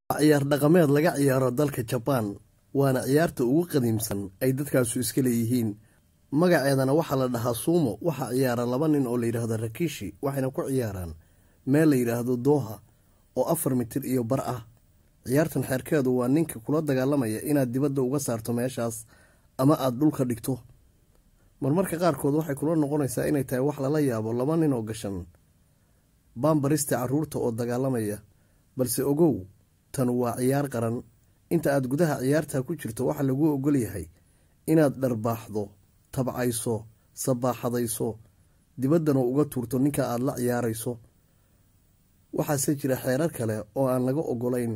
ciyaar dhaqameed laga ciyaaro dalka jabaan waana ciyaarta ugu qadiimsan ay dadkaasu iska leeyihiin magaceedana waxaa la dhahaa suumo waxaa ciyaara laba nin oo la yidhaahdo rakishi waxayna ku ciyaaraan meel la yidhaahdo dooha oo afar mitir iyo bar ah ciyaartan xeerkeedu waa ninka kula dagaalamaya inaad dibadda uga saarto meeshaas ama aada dhulka dhigto marmarka qaarkood waxay kula noqonaysaa inay tahay wax lala yaabo laba nin oo gashan baambarista carruurta oo dagaalamaya balse ogow tan waa ciyaar qaran inta aad gudaha ciyaartaa ku jirto waxaa laguu ogol yahay inaad dharbaaxdo tabcayso sabaaxadayso dibaddana uga tuurto ninka aada la ciyaarayso waxaase jira xeerar kale oo aan laga ogolayn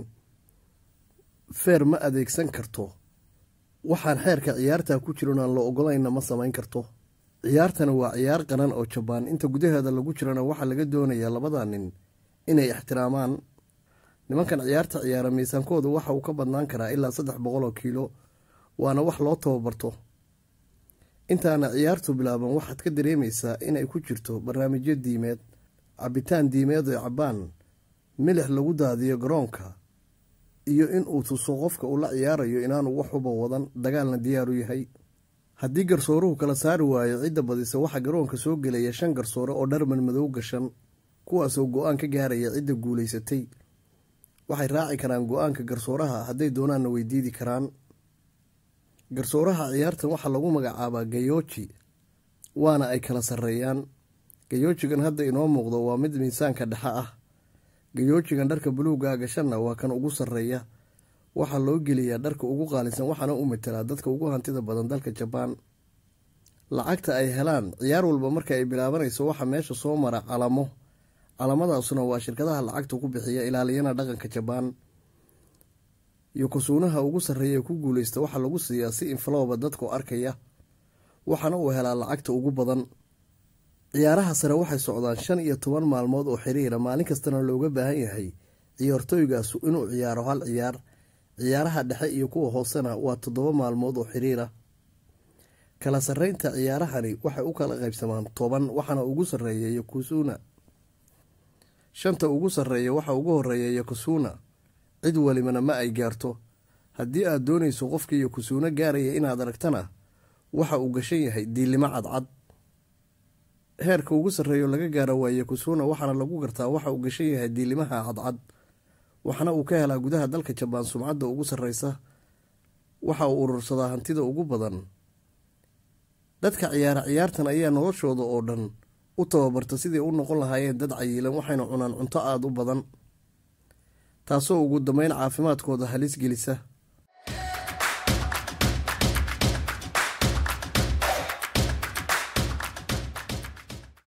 feer ma adeegsan karto waxaan xeerka ciyaartaa ku jiron aan la ogolaynna ma samayn karto ciyaartana waa ciyaar qaran oo jabaan inta gudaheeda lagu jirana waxaa laga doonayaa labada nin inay ixtiraamaan nimankan ciyaarta ciyaara miisaankooda waxa uu ka badnaan karaa ilaa saddex boqol oo kiilo waana wax loo tababarto intaana ciyaartu bilaaban waxaad ka dareemaysaa inay ku jirto barnaamijyo diimeed cabitaan diimeed oo cabaan milix lagu daadiyo garoonka iyo in uu tuso qofka uu la ciyaarayo inaanu wax uba wadan dagaalna diyaaru yahay haddii garsooruhu kala saari waayo cidda badisa waxaa garoonka soo gelaya shan garsoore oo dharman madow gashan kuwaasoo go-aan ka gaaraya cidda guulaysatay waxay raaci karaan go-aanka garsooraha hadday doonaanna way diidi karaan garsooraha ciyaartan waxaa lagu magacaabaa gayooji waana ay kala sarreeyaan gayoojigan hadda inoo muuqdo waa mid miisaanka dhexe ah gayoojigan dharka buluuga gashanna waa kan ugu sarreeya waxaa loo geliyaa dharka ugu qaalisan waxaana u matelaa dadka ugu hantida badan dalka jabaan lacagta ay helaan ciyaar walba marka ay bilaabanayso waxaa meesha soo mara calamo calamadaasuna waa shirkadaha lacagta ku bixiya ilaaliyana dhaqanka jabaan yokosuunaha ugu sarreeya ku guuleysta waxaa lagu siiyaa si infalooba dadku arkaya waxaana uu helaa lacagta ugu badan ciyaaraha sare waxay socdaan shan iyo toban maalmood oo xiriira maalin kastana looga baahan yahay ciyaartooygaasu inuu ciyaaro hal ciyaar ciyaaraha dhexe iyo kuwa hoosena waa toddoba maalmood oo xiriira kala sarreynta ciyaarahani waxay u kala qaybsamaan toban waxaana ugu sarreeya yokosuuna shanta ugu sarreeya waxaa ugu horeeya yokosuuna cid walibana ma ay gaarto haddii aad doonayso qofkii yokosuuno gaaraya inaad aragtana waxa uu gashan yahay diilimo cadcad heerka ugu sarreeyo laga gaaro waa yokosuuna waxaana lagu gartaa waxa uu gashan yahay diilimaha cadcad waxaana uu ka helaa gudaha dalka jabaan sumcadda ugu sarreysa waxa uu urursadaa hantida ugu badan dadka ciyaara ciyaartan ayaa noloshooda oo dhan u tababarta siday u noqon lahaayeen dad cayiilan waxayna cunaan cunto aada u badan taasoo ugu dambeyn caafimaadkooda halis gelisa